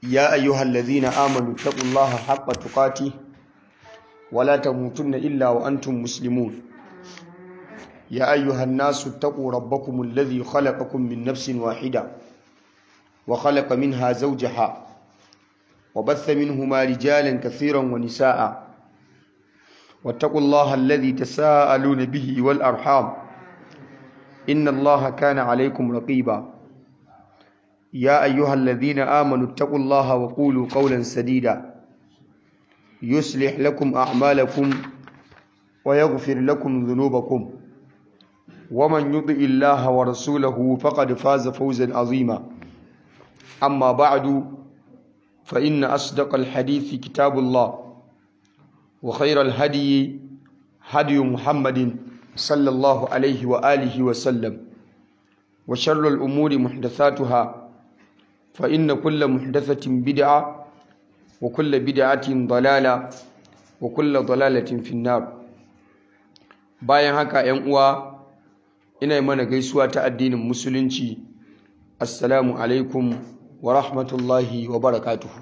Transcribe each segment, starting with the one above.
يا أيها الذين آمنوا اتقوا الله حق تقاته ولا تموتن إلا وأنتم مسلمون يا أيها الناس اتقوا ربكم الذي خلقكم من نفس واحدة وخلق منها زوجها وبث منهما رجالا كثيرا ونساء واتقوا الله الذي تساءلون به والأرحام إن الله كان عليكم رقيبا يا أيها الذين آمنوا اتقوا الله وقولوا قولا سديدا يصلح لكم أعمالكم ويغفر لكم ذنوبكم ومن يطع الله ورسوله فقد فاز فوزا عظيما أما بعد فإن أصدق الحديث كتاب الله وخير الهدي هدي محمد صلى الله عليه وآله وسلم وشر الأمور محدثاتها فإن كل محدثة بدعة وكل بدعة ضلالة وكل ضلالة في النار bayan haka ‘yan uwa ina mana gaisuwa ta addinin musulunci assalamu alaikum wa rahmatullahi wa barakatuhu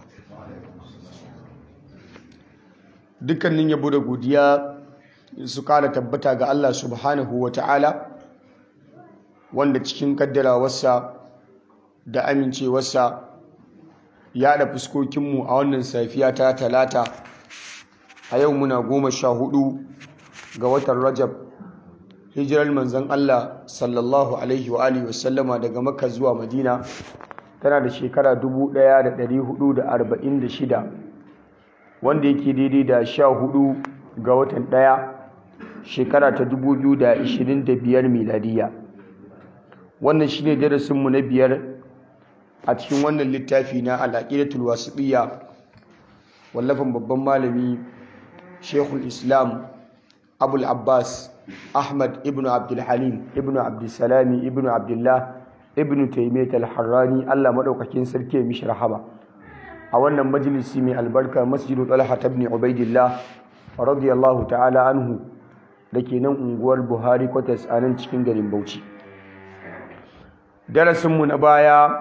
dukkanin yabo da godiya su kara tabbata ga Allah subhanahu wa ta'ala wanda cikin kaddarawarsa da amincewarsa ya da fuskokinmu a wannan safiya ta talata a yau muna goma sha hudu ga watan rajab hijirar manzan Allah sallallahu alaihi wa alihi wasallama daga makka zuwa madina tana da shekara 1446 wanda yake daidai da sha hudu ga watan daya shekara ta 2025 miladiya wannan shine darasinmu na biyar a cikin wannan littafi na al'aqidatul wasiqiyya wallafin babban malami Sheikhul Islam Abul Abbas Ahmad ibn Abdul Halim ibn Abdul Salami ibn Abdullah ibn Taymiyyah al-Harrani Allah madaukakin sarki mishi rahama a wannan majalisi mai albarka Masjidu Talha ibn Ubaidillah radiyallahu ta'ala anhu dake nan unguwar Buhari Quarters a nan cikin garin Bauchi darasinmu na baya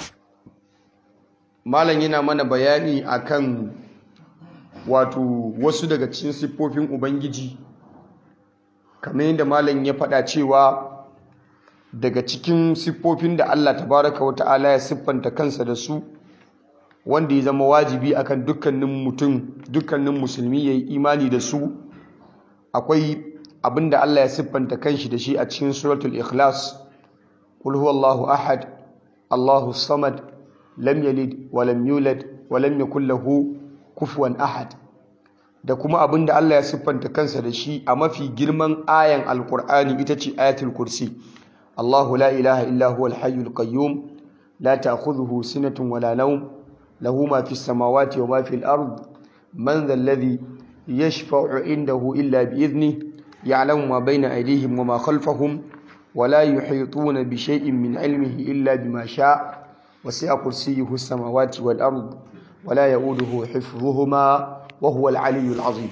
malam yana mana bayani akan wato wasu daga cikin siffofin ubangiji kamar yadda malam ya faɗa cewa daga cikin siffofin da Allah tabaraka wa ta'ala ya siffanta kansa da su wanda ya zama wajibi akan dukkanin mutum dukkanin musulmi ya yi imani da su akwai abinda Allah ya siffanta kanshi da shi a cikin suratul ikhlas qul huwallahu ahad Allahu samad lam yalid wa lam yulad wa lam yakul lahu kufuwan ahad da kuma abinda Allah ya siffanta kansa da shi a mafi girman ayan alqur'ani ita ce ayatul kursi Allahu la ilaha illa huwal hayyul qayyum la ta'khudhuhu sinatun wala nawm lahu ma fis samawati wa ma fil ard man dhal ladhi yashfa'u indahu illa bi idhnihi ya'lamu ma bayna aydihim wa ma khalfahum ولا يحيطون بشيء من علمه إلا بما شاء وسع كرسيه السماوات والأرض ولا يؤوده حفظهما وهو العلي العظيم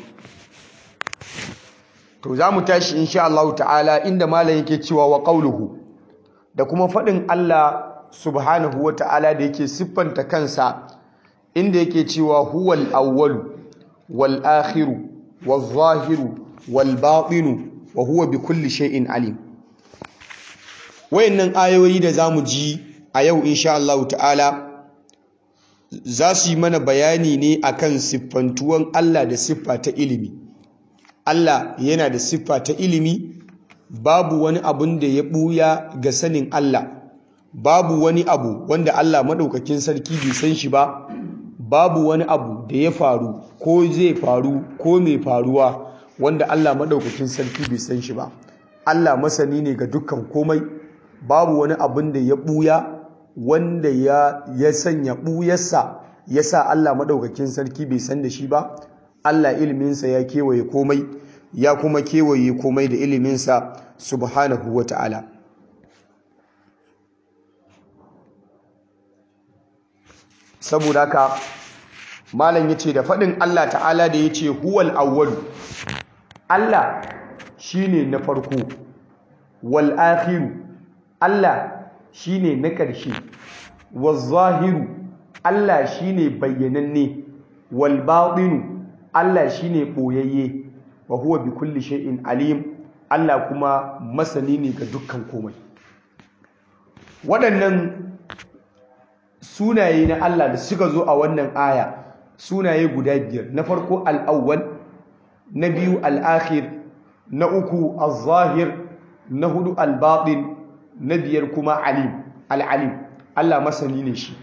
to za mu tashi insha Allah ta'ala inda malam yake cewa wa qawluhu da kuma fadin Allah subhanahu wa ta'ala da yake siffanta kansa inda yake cewa huwal awwalu wal akhiru wal zahiru wal batinu wa huwa bi kulli shay'in alim wayannan ayoyi da zamu ji a yau insha Allah ta'ala za su yi mana bayani ne akan siffantuwan Allah da siffa ta ilimi Allah yana da siffa ta ilimi babu wani abun da ya buya ga sanin Allah babu wani abu wanda Allah madaukakin sarki bai san shi ba babu wani abu da ya faru ko zai faru ko mai faruwa wanda Allah madaukakin sarki bai san shi ba Allah masani ne ga dukkan komai babu wani abin da ya ɓuya wanda ya, ya sanya ɓuyarsa ya sa Allah maɗaukakin sarki bai san da shi ba Allah iliminsa ya kewaye komai ya kuma kewaye komai da iliminsa subhanahu wa ta'ala saboda haka malam yace da faɗin Allah ta'ala da yace huwal awwalu Allah shine na farko wal akhiru Allah shine na ƙarshe wal zahiru Allah shine bayyananne wal batinu Allah shine boyayye wa huwa bi kulli shay'in alim Allah kuma masani ne ga dukkan komai waɗannan sunaye na Allah da suka zo a wannan aya sunaye guda biyar na farko al-awwal na biyu al-akhir na uku al-zahir na hudu al-batin na biyar kuma alim al-alim Allah masani ne shi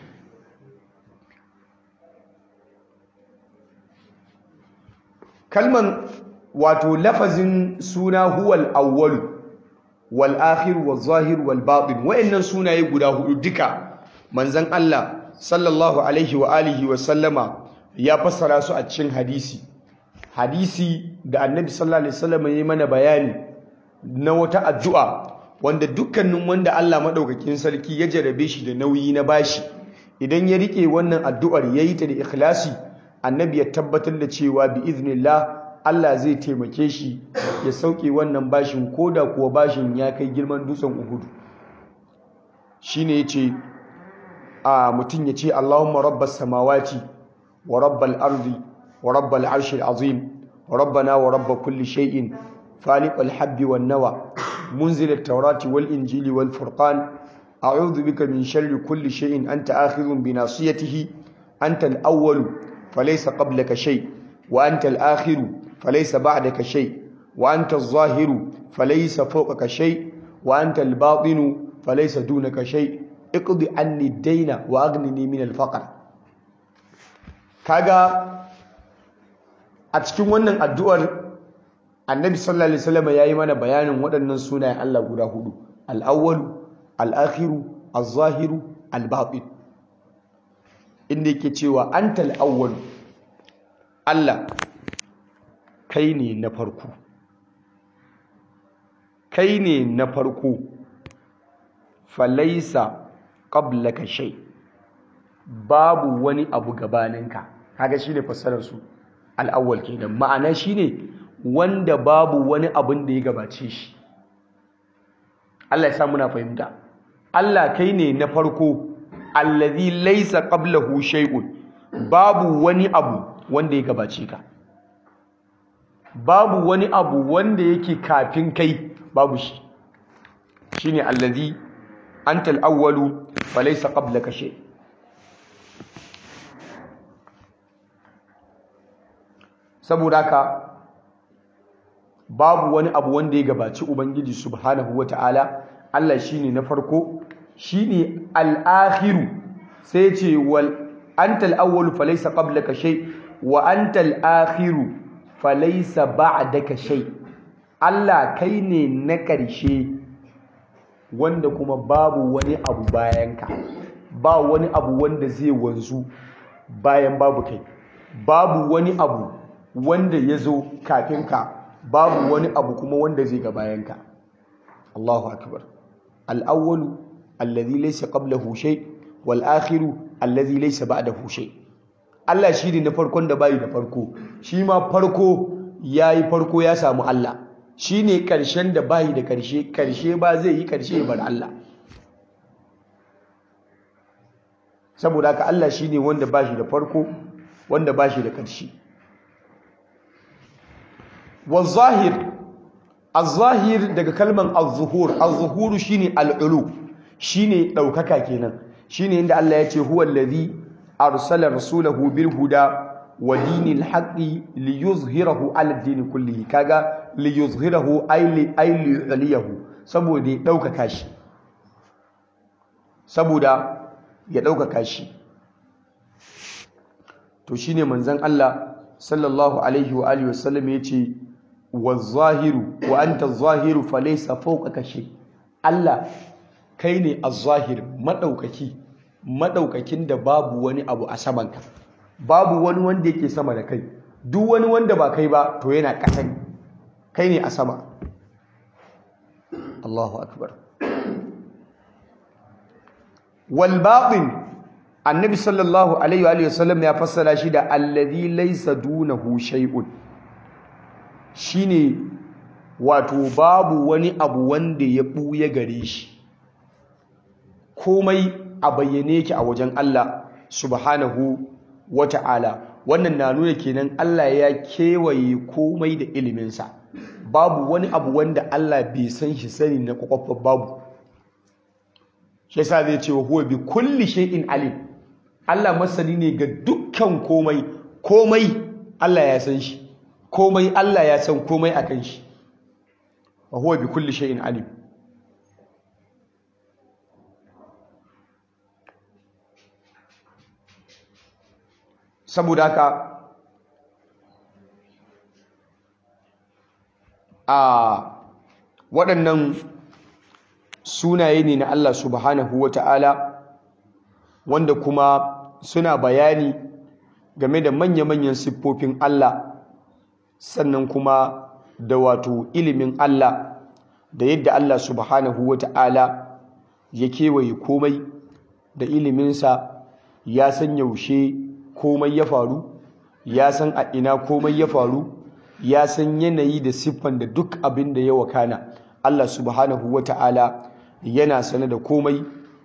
kalman wato lafazin suna huwal awwal wal akhir wal zahir wal batin wayannan sunaye guda hudu duka manzon Allah sallallahu alaihi wa alihi wa sallama ya fassara su a cikin hadisi hadisi da annabi sallallahu alaihi wasallam ya mana bayani na wata addu'a wanda dukkanin wanda Allah madaukakin sarki ya jarabe shi da nauyi na bashi idan ya rike wannan addu'ar yayi ta da ikhlasi annabi ya tabbatar da cewa bi iznillah Allah zai taimake shi ya sauke wannan bashin koda kuwa bashin ya kai girman dutsen Uhud shine yace a mutun yace Allahumma rabbas samawati wa rabbal ardi wa rabbal arshil azim wa rabbana wa rabb kulli shay'in faliqal habbi wan nawa munzil at-taurati wal injili wal furqan a'udhu bika min sharri kulli shay'in anta akhidhun bi nasiyatihi anta al-awwal falaysa qablaka shay wa anta al-akhir falaysa ba'daka shay wa anta adh-dhahir falaysa fawqaka shay wa anta al-batin falaysa dunaka shay iqdi anni ad-dayna wa aghnini min al-faqr kaga a cikin wannan addu'ar annabi sallallahu alaihi wasallam yayi mana bayanin waɗannan sunayen Allah guda hudu al-awwal al-akhir az-zahir al-batin inda yake cewa antal awwal Allah kai ne na farko kai ne na farko falaisa qablaka shay babu wani abu gabaninka kaga shine fassarar su al-awwal kenan ma'ana shine wanda babu wani abin da ya gabace shi Allah ya sa muna fahimta Allah kai ne na farko allazi laysa qablahu shay'un babu wani abu wanda ya gabace ka babu wani abu wanda yake kafin kai babu shi shine allazi antal awwalu falaysa qablaka shay saboda haka babu wani abu wanda ya gabaci ubangiji subhanahu wataala Allah shine na farko shine al-akhiru sai ce wal antal awwal falaysa qablaka shay wa antal akhiru falaysa ba'daka shay Allah kai ne na ƙarshe wanda kuma babu wani abu bayanka ba wani abu wanda zai wanzu bayan babu kai babu wani abu wanda ya zo kafin ka babu wani abu kuma wanda zai ga bayanka Allahu akbar al-awwalu alladhi laysa qablahu shay wal akhiru alladhi laysa ba'dahu shay Allah shi ne na farkon da bayi da farko shi ma farko yayi farko ya samu Allah shi ne karshen da bayi da karshe karshe ba zai yi karshe bar Allah saboda haka Allah shi ne wanda ba shi da farko wanda ba shi da karshe والظاهر الظاهر daga kalman az-zuhur az-zuhuru shine al-ulu shine daukaka kenan shine inda Allah ya ce huwa allazi arsala rasulahu bil huda wa dinil haqqi liyuzhirahu ala din kullihi kaga liyuzhirahu ay li ay liyuliyahu saboda ya daukaka shi saboda ya daukaka shi to shine manzon Allah sallallahu alaihi wa alihi wasallam yace wazahiru wa anta zahiru falaysa fawqaka shay Allah kai ne az-zahir madaukaki madaukakin da babu wani abu a samanka babu wani wanda yake sama da kai duk wani wanda ba kai ba to yana ƙasa ne kai ne a sama Allahu akbar wal batin annabi sallallahu alaihi wa sallam ya fassara shi da allazi laysa dunahu shay'un shine wato babu wani abu wanda ya buya gare shi komai a bayyane yake a wajen Allah subhanahu wata'ala wannan na nuna kenan Allah ya kewaye komai da iliminsa babu wani abu wanda Allah bai san shi sani na kwakwafar babu shi yasa zai ce wa huwa bi kulli shay'in alim Allah masani ne ga dukkan komai komai Allah ya san shi komai Allah ya san komai akan shi wa huwa bi kulli shay'in alim saboda haka a waɗannan sunaye ne na Allah subhanahu wata'ala wanda kuma suna bayani game da manya-manyan siffofin Allah sannan kuma da wato ilimin Allah da yadda Allah subhanahu wata'ala ya kewaye komai da iliminsa ya san yaushe komai ya faru ya san a ina komai ya faru ya san yanayi da siffan da duk abin da ya wakana Allah subhanahu wata'ala yana sane da komai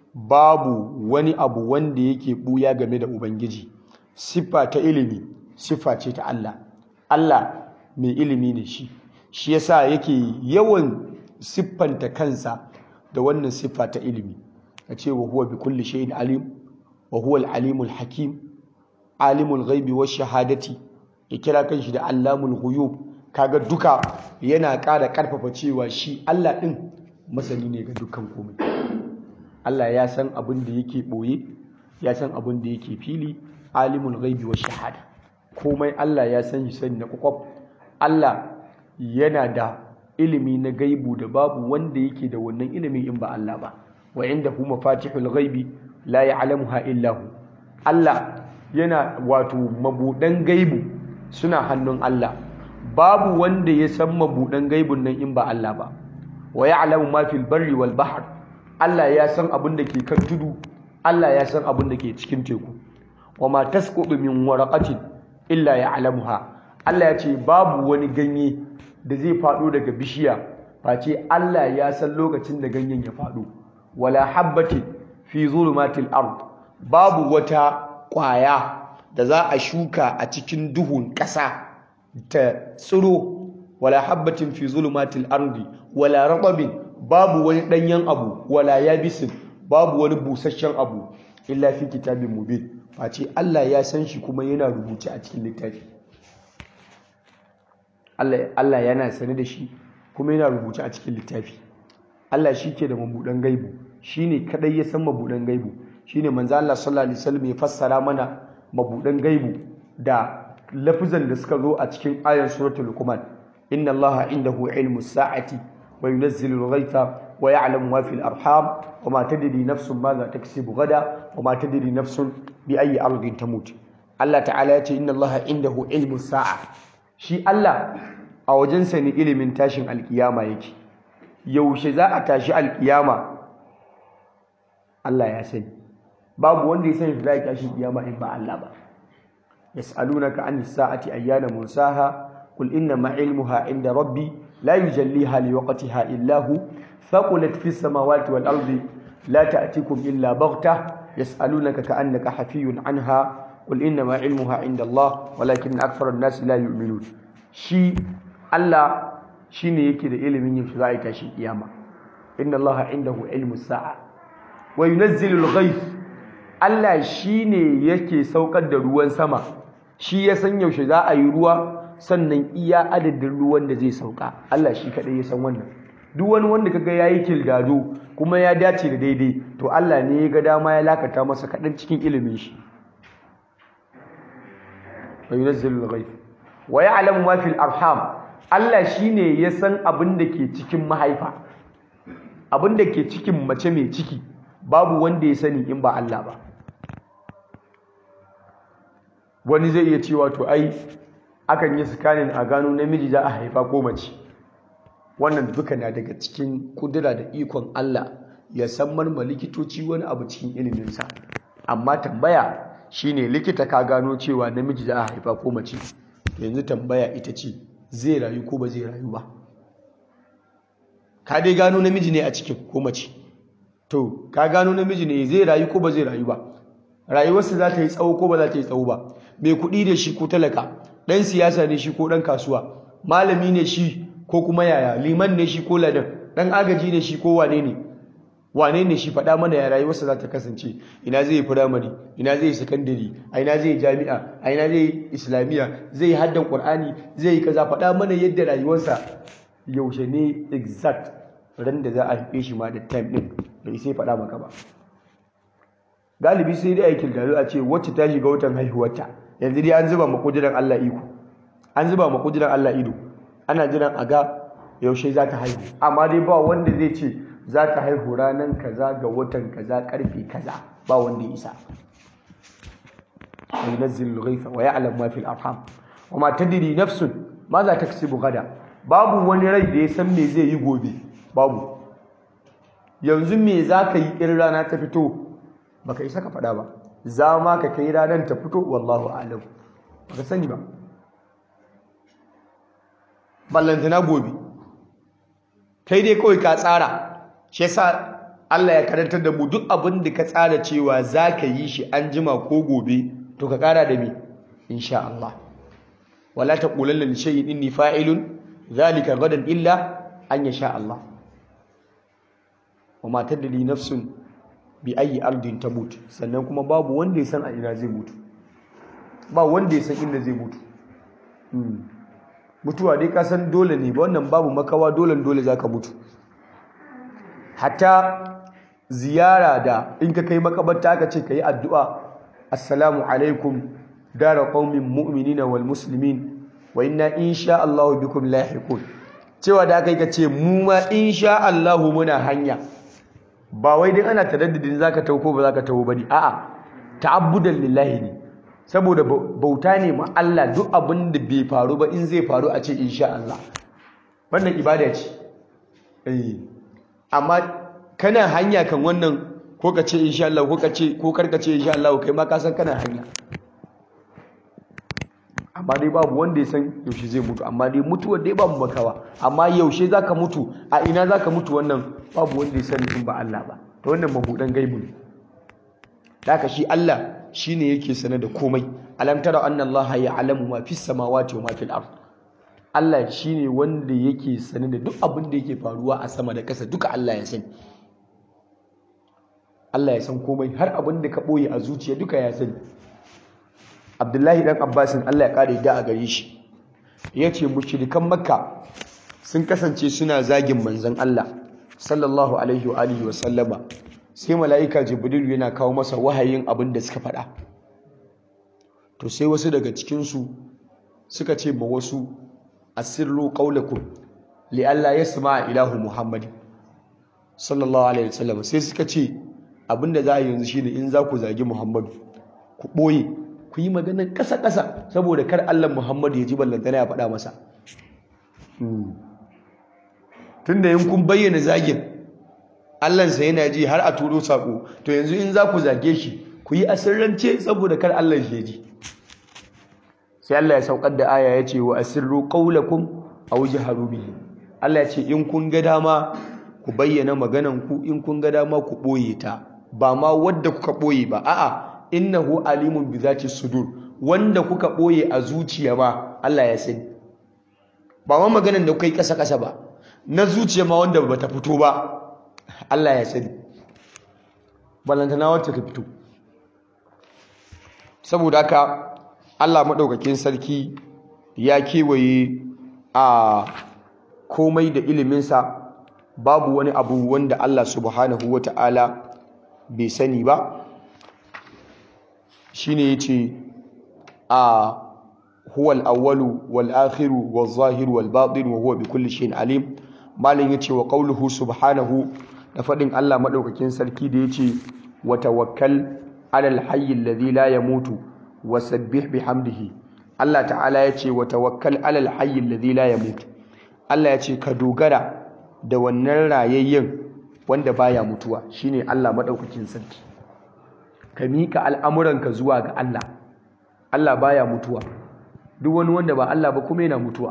babu wani abu wanda yake buya game da ubangiji siffa ta ilimi siffa ce ta Allah Allah mai ilimi ne shi shi yasa yake yawan siffanta kansa da wannan siffa ta ilimi a ce wa huwa bi kulli shay'in alim wa huwa al-alimul hakim alimul ghaibi wash shahadati ya kira kanshi da allamul ghuyub kaga duka yana ƙara ƙarfafa cewa shi Allah din masani ne ga dukkan komai Allah ya san abin da yake boye ya san abin da yake fili alimul ghaibi wash shahada komai Allah ya san shi sani na kwakwaf Allah yana da ilimi na gaibu da babu wanda yake da wannan ilimi in ba Allah ba wa indahu mafatihul ghaibi la ya'lamuha illa hu Allah yana wato mabudan gaibu suna hannun Allah babu wanda ya san mabudan gaibun nan in ba Allah ba wa ya'lamu ma fil barri wal bahr Allah ya san abin da ke kan tudu Allah ya san abin da ke cikin teku wa ma tasqutu min waraqatin illa ya'lamuha Allah ya ce babu wani ganye da zai faɗo daga bishiya face Allah ya san lokacin da ganyen ya faɗo wala habbatin fi zulumatil ard babu wata ƙwaya da za a shuka a cikin duhun ƙasa ta tsiro wala habbatin fi zulumatil ardi wala ratabin babu wani ɗanyen abu wala yabisin babu wani busasshen abu illa fi kitabin mubin face Allah ya san shi kuma yana rubuce a cikin littafi Allah yana sane da shi kuma yana rubuce a cikin littafi Allah shi ke da mabuɗan gaibu shi ne kaɗai ya san mabuɗan gaibu shi ne manzo Allah sallallahu alaihi wasallam ya fassara mana mabuɗan gaibu da lafizan da suka zo a cikin ayan suratul luqman inna allaha indahu ilmu sa'ati wa yunazzilu al-ghaytha wa ya'lamu ma fil arham wa ma tadri nafsun madha taksibu gada wa ma tadri nafsun bi ayyi ardin tamut Allah ta'ala ya ce inna allaha indahu ilmu sa'a shi Allah a wajensa ne ilimin tashin alkiyama yake yaushe za a tashi alkiyama Allah ya sani babu wanda ya sani za a tashi kiyama in ba Allah ba yas'alunaka an sa'ati ayyana mursaha qul inna ma ilmuha inda rabbi la yujalliha liwaqtiha illa hu faqulat fis samawati wal ardi la ta'tikum illa baghta yas'alunaka ka'annaka hafiyun anha qul inna ma ilmuha inda Allah walakin akthara an-nas la yu'minun shi Allah shine yake da ilimin yin shi za a tashi kiyama inna Allah indahu ilmu sa'a wa yunazzilu al-ghayth Allah shine yake saukar da ruwan sama shi ya san yaushe za a yi ruwa sannan iya adadin ruwan da zai sauka Allah shi kadai ya san wannan duk wani wanda kaga yayi kildado kuma ya dace da daidai to Allah ne ya ga dama ya lakata masa kadan cikin ilimin shi wa yunazzilu al-ghayth wa ya'lamu ma fil arham Allah shine ya san abin da ke cikin mahaifa abin da ke cikin mace mai ciki babu wanda ya sani in ba Allah ba wani zai iya cewa to ai akan yi scanning a gano namiji za a haifa ko mace wannan duka na daga cikin kudura da ikon Allah ya san marma likitoci wani abu cikin iliminsa amma tambaya shine likita ka gano cewa namiji za a haifa ko mace yanzu tambaya ita ce zai rayu ko ba zai rayu ba ka dai gano namiji ne a cikin ko mace to ka gano namiji ne zai rayu ko ba zai rayu ba rayuwarsa za ta yi tsawo ko ba za ta yi tsawo ba mai kuɗi da shi ko talaka ɗan siyasa ne shi ko ɗan kasuwa malami ne shi ko kuma yaya liman ne shi ko ladan ɗan agaji ne shi ko wane ne wane ne shi faɗa mana ya rayuwarsa za ta kasance ina zai yi firamare ina zai yi sakandare a ina zai yi jami'a a ina zai yi islamiyya zai yi haddan ƙur'ani zai yi kaza faɗa mana yadda rayuwarsa yaushe ne exact ran da za a haife shi ma da time ɗin bai sai faɗa maka ba galibi sai dai aikin da a ce wacce ta shiga watan haihuwarta yanzu dai an zuba ma kudiran Allah iko an zuba ma kudiran Allah ido ana jiran a ga yaushe za ta haihu amma dai ba wanda zai ce za ta haihu ranar kaza ga watan kaza karfe kaza ba wanda ya isa yunazzil al-ghaytha wa ya'lam ma fil arham wa ma tadri nafsun ma za ta kasibu gada babu wani rai da ya san me zai yi gobe babu yanzu me za ka yi in rana ta fito baka isa ka faɗa ba za ma ka kai ranar ta fito wallahu alam baka sani ba ballantana gobe kai dai kawai ka tsara shi yasa Allah ya karantar da mu duk abin da ka tsara cewa za ka yi shi an jima ko gobe to ka kara da me insha Allah wala taqulanna li shay'in inni fa'ilun dhalika gadan illa an yasha Allah wa ma tadri nafsun bi ayi ardin tamut sannan kuma babu wanda ya san a ina zai mutu ba wanda ya san inda zai mutu mutuwa dai ka san dole ne ba wannan babu makawa dole dole zaka mutu hatta ziyara da in ka kai makabarta aka ce kai addu'a assalamu alaikum dara qaumin mu'minina wal muslimin wa inna insha Allah bikum lahiqun cewa da kai ka ce mu ma insha Allah muna hanya ba wai dai ana taraddudin zaka tawo ko ba zaka tawo bane a'a ta'abbudan lillahi ne saboda bauta ne ma Allah duk abin da bai faru ba in zai faru a ce insha Allah wannan ibada ce eh amma kana hanya kan wannan ko ka ce insha Allah ko ka ce ko karka ce insha Allah kai ma ka san kana hanya amma dai babu wanda ya san yaushe zai mutu amma dai mutuwar dai babu makawa amma yaushe zaka mutu a ina zaka mutu wannan babu wanda ya sani in ba Allah ba to wannan mabudan gaibu ne haka shi Allah shine yake sane da komai alam tara anna Allah ya'lamu ma fis samawati wa ma fil ard Allah shine wanda yake sane da duk abin da yake faruwa a sama da ƙasa duka Allah ya sani Allah ya san komai har abin da ka boye a zuciya duka ya sani Abdullahi dan Abbasin Allah ya kare da a gare shi yace mushrikan Makka sun kasance suna zagin manzon Allah sallallahu alaihi wa alihi wa sallama sai mala'ika jibrilu yana kawo masa wahayin abin da suka faɗa to sai wasu daga cikinsu suka ce ma wasu asirru qaulakum li alla yasma ilahu muhammad sallallahu alaihi wasallam sai suka ce abinda za a yanzu shine in za ku zagi muhammadu ku ɓoye ku yi maganar ƙasa-ƙasa saboda kar allah muhammadu ya ji ballantana ya faɗa masa tunda yin kun bayyana zagin Allahnsa yana ji har a turo sako to yanzu in za ku zage shi ku yi asirrance saboda kar Allah shi ji sai Allah ya saukar da aya ya ce wa asirru qaulakum aw jaharu bihi Allah ya ce in kun ga dama ku bayyana maganan ku in kun ga dama ku boye ta ba ma wadda kuka boye ba a'a innahu alimun bi zati sudur wanda kuka boye a zuciya ma Allah ya sani ba ma maganan da kuka yi kasa kasa ba na zuciya ma wanda bata fito ba Allah ya sani balantana wacce ta fito saboda haka Allah maɗaukakin sarki ya kewaye a komai da iliminsa babu wani abu wanda Allah subhanahu wa ta'ala bai sani ba shi ne ya ce a huwal awwalu wal akhiru wal zahiru wal batin wa huwa bi kulli shay'in alim malin yace wa qawluhu subhanahu da faɗin Allah maɗaukakin sarki da ya ce wa tawakkal alal hayyi alladhi la yamutu wa sabbih bihamdihi Allah ta'ala ya ce wa tawakkal alal hayyi alladhi la yamutu Allah ya ce ka dogara da wannan rayayyen wanda baya mutuwa shine Allah maɗaukakin sarki ka miƙa al'amuranka zuwa ga Allah Allah baya mutuwa duk wani wanda ba Allah ba kuma yana mutuwa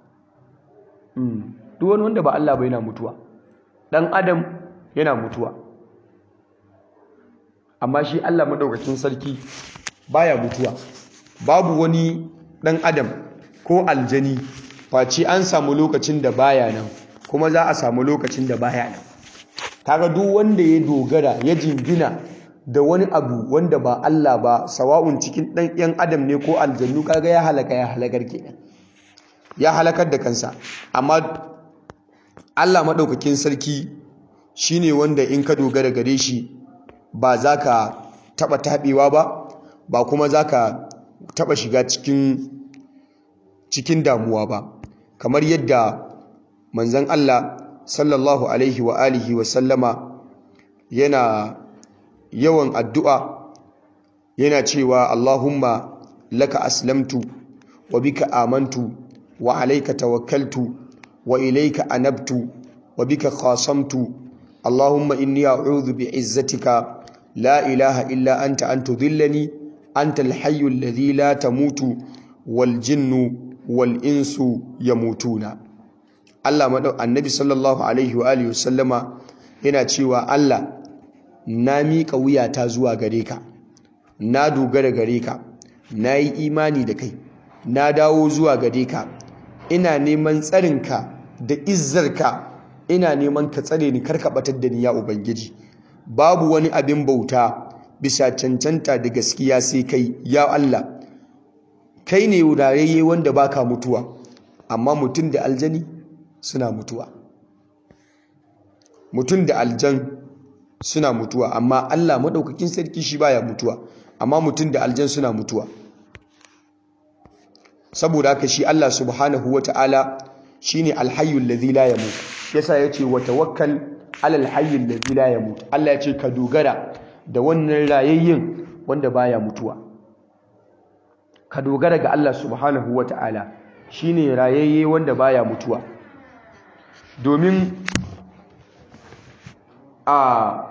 duk wani wanda ba Allah ba yana mutuwa ɗan adam yana mutuwa amma shi Allah madaukakin sarki baya mutuwa babu wani dan adam ko aljani face an samu lokacin da baya nan kuma za a samu lokacin da baya nan kaga duk wanda ya dogara ya jingina da wani abu wanda ba Allah ba sawa'un cikin dan yan adam ne ko aljannu kaga ya halaka ya halakar kenan ya halakar da kansa amma Allah madaukakin sarki shine wanda in ka dogara gare shi ba za ka taba taɓewa ba ba kuma za ka taba shiga cikin cikin damuwa ba kamar yadda manzon Allah sallallahu alaihi wa alihi wa sallama yana yawan addu'a yana cewa Allahumma laka aslamtu wa bika amantu wa alayka tawakkaltu wa ilayka anabtu wa bika khasamtu Allahumma inni a'udhu bi'izzatika la ilaha illa anta an tudhillani anta al-hayyu alladhi la tamutu wal jinnu wal insu yamutuna Allah madau annabi sallallahu alaihi wa alihi wasallama yana cewa Allah na miƙa wuyata zuwa gare ka na dogara gare ka na yi imani da kai na dawo zuwa gare ka ina neman tsarinka da izzarka ina neman ka tsare ni karka batar da ni ya ubangiji babu wani abin bauta bisa cancanta da gaskiya sai kai ya Allah kai ne wurareye wanda baka mutuwa amma mutum da aljani suna mutuwa mutum da aljan suna mutuwa amma Allah madaukakin sarki shi baya mutuwa amma mutum da aljan suna mutuwa saboda haka shi Allah subhanahu wata'ala shine alhayyul ladhi la yamut yasa yace wa tawakkal alal hayyul ladhi la yamut Allah yace ka dogara da wannan rayayyin wanda baya mutuwa ka dogara ga Allah subhanahu wata'ala shine rayayye wanda baya mutuwa domin a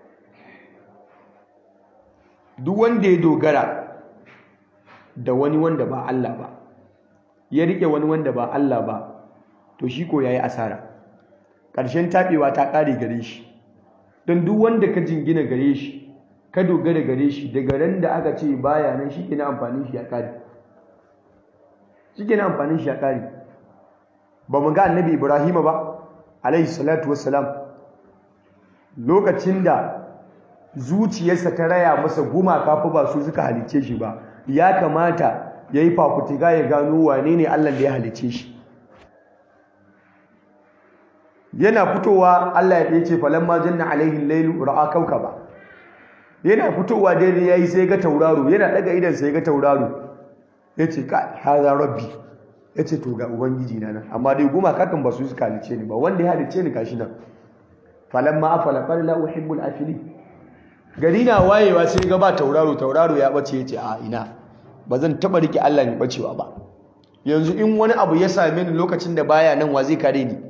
duk wanda ya dogara da wani wanda ba Allah ba ya rike wani wanda ba Allah ba to shi ko yayi asara ƙarshen taɓewa ta ƙare gare shi don duk wanda ka jingina gare shi ka dogara gare shi daga ran da aka ce baya nan shi ke na amfanin shi ya ƙare shi ke na amfanin shi ya ƙare ba mu ga annabi ibrahima ba alaihi salatu wassalam lokacin da zuciyarsa ta raya masa gumaka fa ba su suka halice shi ba ya kamata ya yi fafutuka ya gano wane ne allah da ya halice shi yana fitowa allah ya ce falamma janna alaihi lailu ra'a ba. yana fitowa daidai yayi sai ga tauraro yana daga idan sai ga tauraro yace ka hada rabbi yace to ga ubangiji na nan amma dai gumaka kan ba su suka halice ni ba wanda ya halice ni gashi nan falamma afala qala la uhibbul afilin gari na wayewa sai ga ba tauraro tauraro ya bace yace a ina ba zan taba rike Allah ne bacewa ba yanzu in wani abu ya same ni lokacin da baya nan wa zai kare ni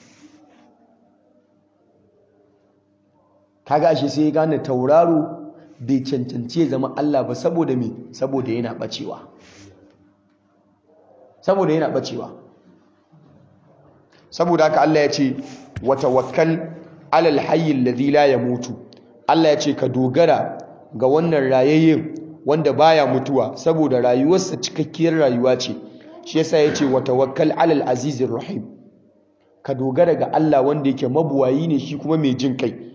kaga ashe sai ya gane tauraro bai cancanci ya zama Allah ba saboda me saboda yana bacewa saboda yana bacewa saboda haka Allah ya ce wa tawakkal alal hayyin ladhi la yamutu Allah ya ce ka dogara ga wannan rayayyen wanda baya mutuwa saboda rayuwarsa cikakkiyar rayuwa ce shi yasa ya ce wa tawakkal alal azizir rahim ka dogara ga Allah wanda yake mabuwayi ne shi kuma mai jin kai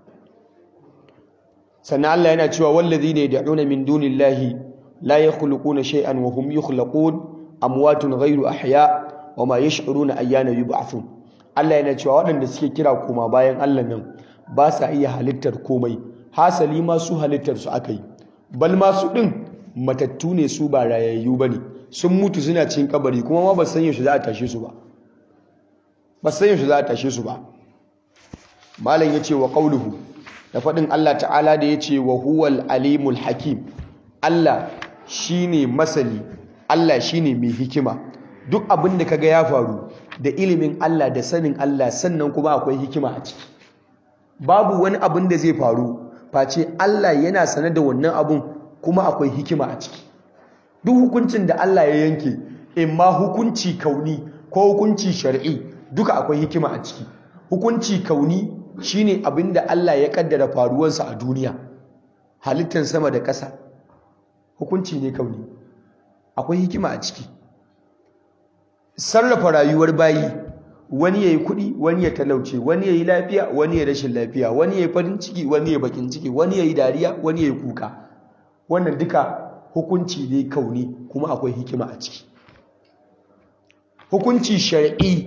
sannan Allah yana cewa wallazina yad'una min dunillahi la yakhluquna shay'an wa hum yukhlaqun amwatun ghayru ahya wa ma yash'uruna ayyana yub'athun Allah yana cewa waɗanda suke kira koma bayan Allah nan ba sa iya halittar komai hasali ma su halittar su akai bal ma su din matattu ne su ba rayayyu bane sun mutu suna cikin kabari kuma ma ba san yaushe za a tashe su ba ba san yaushe za a tashe su ba malam yace wa qauluhu da faɗin Allah ta'ala da ya ce wa huwal alimul hakim Allah shi ne masani Allah shi ne mai hikima duk abin da kaga ya faru da ilimin Allah da sanin Allah sannan kuma akwai hikima a ciki babu wani abin da zai faru face Allah yana sane da wannan abin kuma akwai hikima a ciki duk hukuncin da Allah ya yanke imma hukunci kauni ko hukunci shar'i duka akwai hikima a ciki hukunci kauni shine abinda Allah ya kaddara faruwarsa a duniya halittar sama da ƙasa hukunci ne kauni akwai hikima a ciki sarrafa rayuwar bayi wani ya yi kuɗi wani ya talauce wani ya yi lafiya wani ya rashin lafiya wani ya yi farin ciki wani ya bakin ciki wani ya yi dariya wani ya yi kuka wannan duka hukunci ne kauni kuma akwai hikima a ciki hukunci shari'i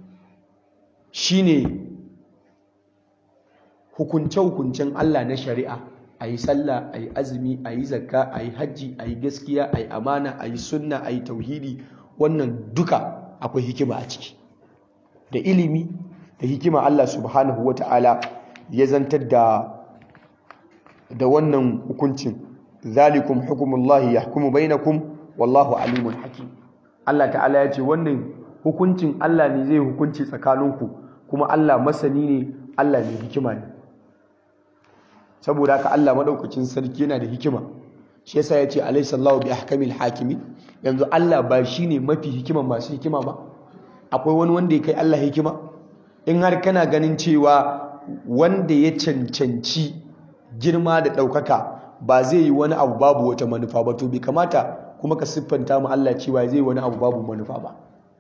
shine hukunce-hukuncen Allah na shari'a a yi sallah a yi azumi a yi zakka a yi hajji a yi gaskiya a yi amana a yi sunna a yi tauhidi wannan duka akwai hikima a ciki da ilimi da hikima Allah subhanahu wa ta'ala ya zantar da da wannan hukuncin zalikum hukumullahi yahkumu bainakum wallahu alimun hakim Allah ta'ala ya ce wannan hukuncin Allah ne zai hukunci tsakaninku kuma Allah masani ne Allah ne hikima ne saboda haka Allah madaukakin sarki yana da hikima shi yasa yace alayhi sallahu bi ahkamil hakimi yanzu Allah ba shine mafi hikima masu hikima ba akwai wani wanda ya kai Allah hikima in har kana ganin cewa wanda ya cancanci girma da ɗaukaka ba zai yi wani abu babu wata manufa ba to bai kamata kuma ka siffanta mu Allah cewa zai wani abu babu manufa ba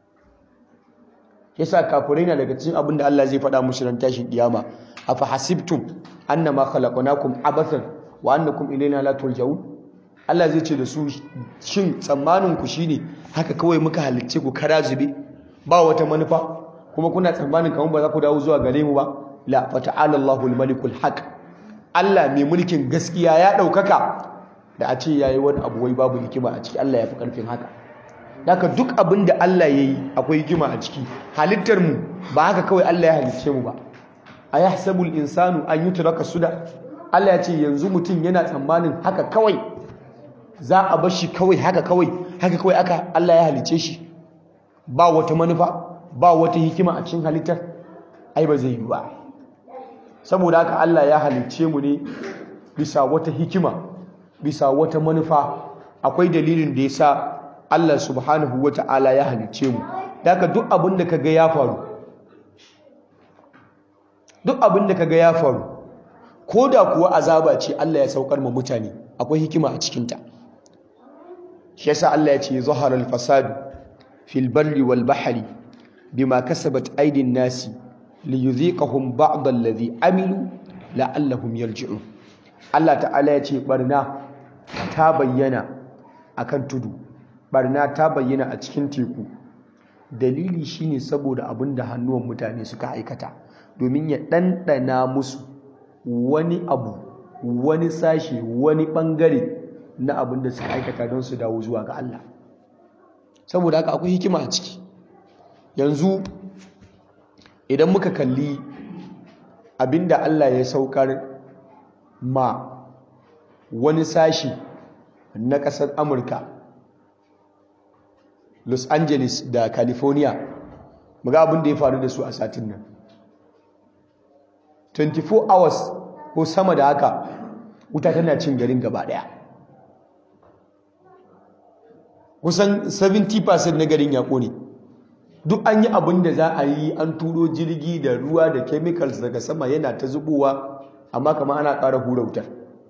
yasa kafirai na daga cikin abin da Allah zai faɗa musu ran tashin kiyama afa hasibtum annama khalaqnakum abathan wa annakum ilayna la turja'un Allah zai ce da su shin tsammanin ku shine haka kawai muka halicce ku kara zube ba wata manufa kuma kuna tsammanin kamar ba za ku dawo zuwa gare mu ba la fata'ala Allahul malikul haq Allah mai mulkin gaskiya ya ɗaukaka da a ce yayi wani abu wai babu hikima a ciki Allah ya fi karfin haka Daka duk abin da Allah ya yi akwai hikima a ciki halittar mu ba haka kawai Allah ya halicce mu ba a ya hasabul insanu an yi turaka suda Allah ya ce yanzu mutum yana tsammanin haka kawai za a bar shi kawai haka kawai haka kawai aka Allah ya halicce shi ba wata manufa ba wata hikima a cikin halittar ai ba zai yi ba saboda haka Allah ya halicce mu ne bisa wata hikima bisa wata manufa akwai dalilin da ya sa Allah subhanahu wa ta'ala ya halicce mu daga duk abin da kaga ya faru duk abin da kaga ya faru ko da kuwa azaba ce Allah ya saukar ma mutane akwai hikima a cikinta shi yasa Allah ya ce zahara al-fasadu fil barri wal bahri bima kasabat aydin nasi liyudhiqahum ba'd alladhi amilu la'allahum yarji'un Allah ta'ala ya ce barna ta bayyana akan tudu barna ta bayyana a cikin teku dalili shine saboda abin da hannuwan mutane suka aikata domin ya ɗanɗana musu wani abu wani sashe wani ɓangare na abin da suka aikata don su dawo zuwa ga Allah saboda haka akwai hikima a ciki yanzu idan muka kalli abin da Allah ya saukar ma wani sashi na ƙasar Amurka Los Angeles da California muga abin da ya faru da su a satin nan 24 hours ko sama da haka wuta tana cin garin gaba daya kusan 70% na garin ya kone duk an yi abin da za a yi an turo jirgi da ruwa da chemicals daga sama yana ta zubowa amma kama ana ƙara hura wutar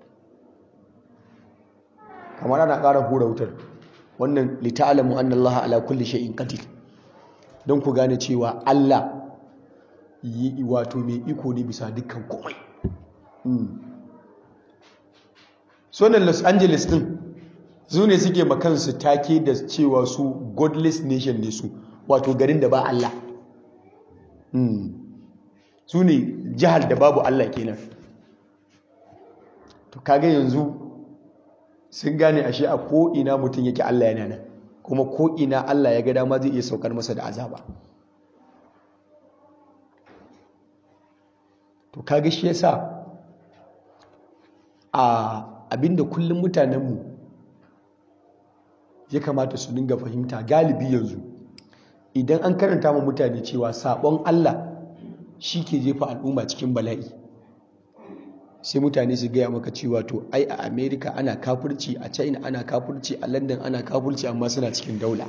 kamar ana ƙara hura wutar wannan lita'alamu anna Allah ala kulli shay'in qadir don ku gane cewa Allah yi wato mai iko ne bisa dukkan komai sonan Los Angeles din su ne suke makansu take da cewa su godless nation ne su wato garin da ba Allah su ne jihar da babu Allah kenan to kage yanzu sun gane ashe a ko'ina mutum yake Allah yana nan kuma ko'ina Allah ya ga dama zai iya saukar masa da azaba to kaga shi yasa a abinda kullum mutanenmu ya kamata su dinga fahimta galibi yanzu idan an karanta ma mutane cewa sabon Allah shi ke jefa al'umma cikin bala'i sai mutane su gaya maka cewa to ai a america ana kafurci a china ana kafurci a london ana kafurci amma suna cikin daula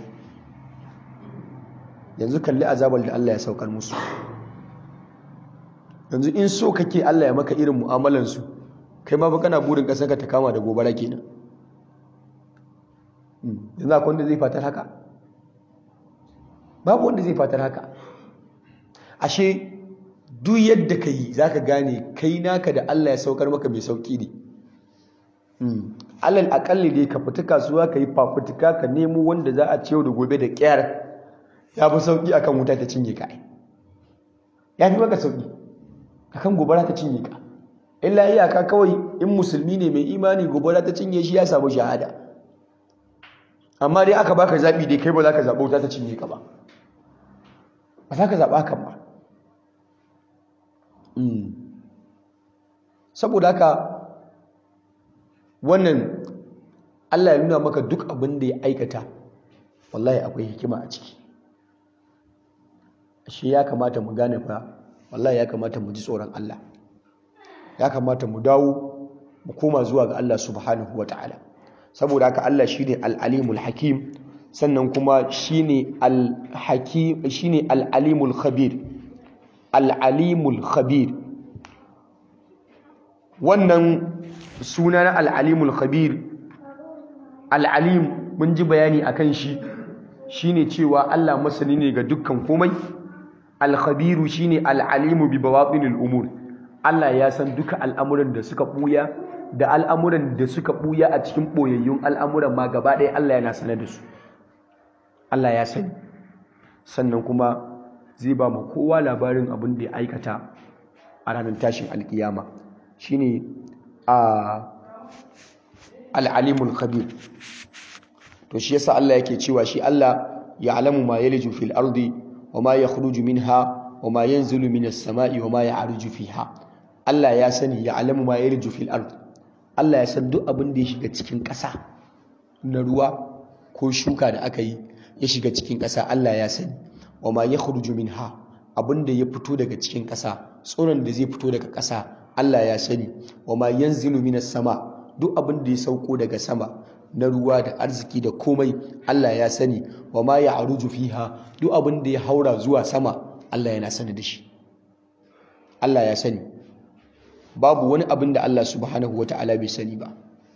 yanzu kalli azabar da allah ya saukar musu yanzu in so kake allah ya maka irin mu'amalansu kai ma fa kana burin ƙasar ka ta kama da gobara kenan yanzu akwai wanda zai fatar haka babu wanda zai fatar haka ashe duk yadda ka yi za ka gane kai naka da Allah ya saukar maka mai sauƙi ne alal akalli dai ka fita kasuwa ka yi fafutuka ka nemo wanda za a ciyo da gobe da ƙyar ya fi sauƙi akan wuta ta cinye ka ya fi maka sauƙi akan gobara ta cinye ka illa iyaka kawai in musulmi ne mai imani gobara ta cinye shi ya samu shahada amma dai aka baka zaɓi dai kai ba za ka zaɓa wuta ta cinye ka ba ba za ka zaɓa kan ba saboda haka wannan Allah ya nuna maka duk abin da ya aikata wallahi akwai hikima a ciki shi ya kamata mu gane fa wallahi ya kamata mu ji tsoron Allah ya kamata mu dawo mu koma zuwa ga Allah subhanahu ta'ala. saboda haka Allah shine al-alimul hakim sannan kuma shine al-hakim shine al-alimul khabir al-alimul khabir wannan suna na al-alimul khabir al-alim mun ji bayani akan shi shine cewa Allah masani ne ga dukkan komai al-khabiru shine al-alimu bi bawatinil umur Allah ya san duka al'amuran da suka buya da al'amuran da suka buya a cikin boyayyun al'amuran ma gaba ɗaya Allah yana sanar da su Allah ya sani sannan kuma zai ba mu kowa labarin abin da ya aikata a ranar tashin alkiyama shine a al-alimul khabir to shi yasa Allah yake cewa shi Allah ya'lamu ma yaliju fil ardi wa ma yakhruju minha wa ma yanzilu minas sama'i wa ma ya'ruju fiha Allah ya sani ya'lamu ma yaliju fil ardi Allah ya san duk abin da ya shiga cikin ƙasa na ruwa ko shuka da aka yi ya shiga cikin ƙasa Allah ya sani wa ma yakhruju minha abin da ya fito daga cikin ƙasa tsoron da zai fito daga ƙasa Allah ya sani wa ma yanzilu minas sama duk abin da ya sauko daga sama na ruwa da arziki da komai Allah ya sani wa ma ya aruju fiha duk abin da ya haura zuwa sama Allah yana sani da shi Allah ya sani babu wani abin da Allah subhanahu wata'ala bai sani ba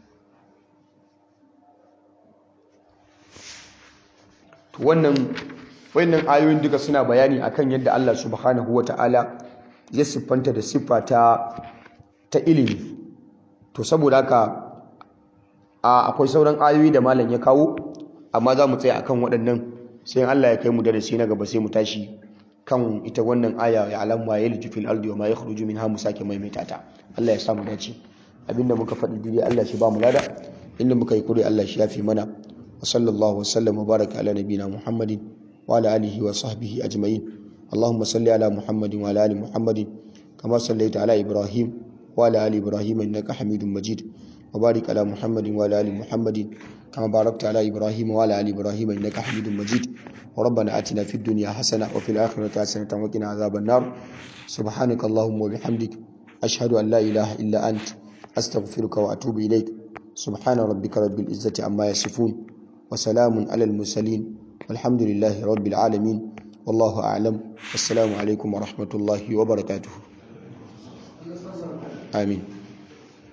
to wannan wayannan ayoyin duka suna bayani akan yadda Allah subhanahu wata'ala ya siffanta da siffa ta ta ilimi to saboda haka akwai sauran ayoyi da malam ya kawo amma za mu tsaya akan waɗannan sai Allah ya kai mu darasi na gaba sai mu tashi kan ita wannan aya ya alamu ma yalju fil ardi wa ma yakhruju minha mu sake maimaita ta Allah ya sa mu dace abinda muka faɗi dai Allah shi ba mu lada inda muka yi kure Allah shi yafi mana wa sallallahu wa sallam wa baraka ala nabina muhammadin wa ala alihi wa sahbihi ajma'in اللهم صل على محمد وعلى ال محمد كما صليت على ابراهيم وعلى ال ابراهيم انك حميد مجيد وبارك على محمد وعلى ال محمد كما باركت على ابراهيم وعلى ال ابراهيم انك حميد مجيد وربنا اتنا في الدنيا حسنه وفي الاخره حسنه وقنا عذاب النار سبحانك اللهم وبحمدك اشهد ان لا اله الا انت استغفرك واتوب اليك سبحان ربك رب العزه عما يصفون وسلام على المرسلين والحمد لله رب العالمين والله اعلم والسلام عليكم ورحمه الله وبركاته آمين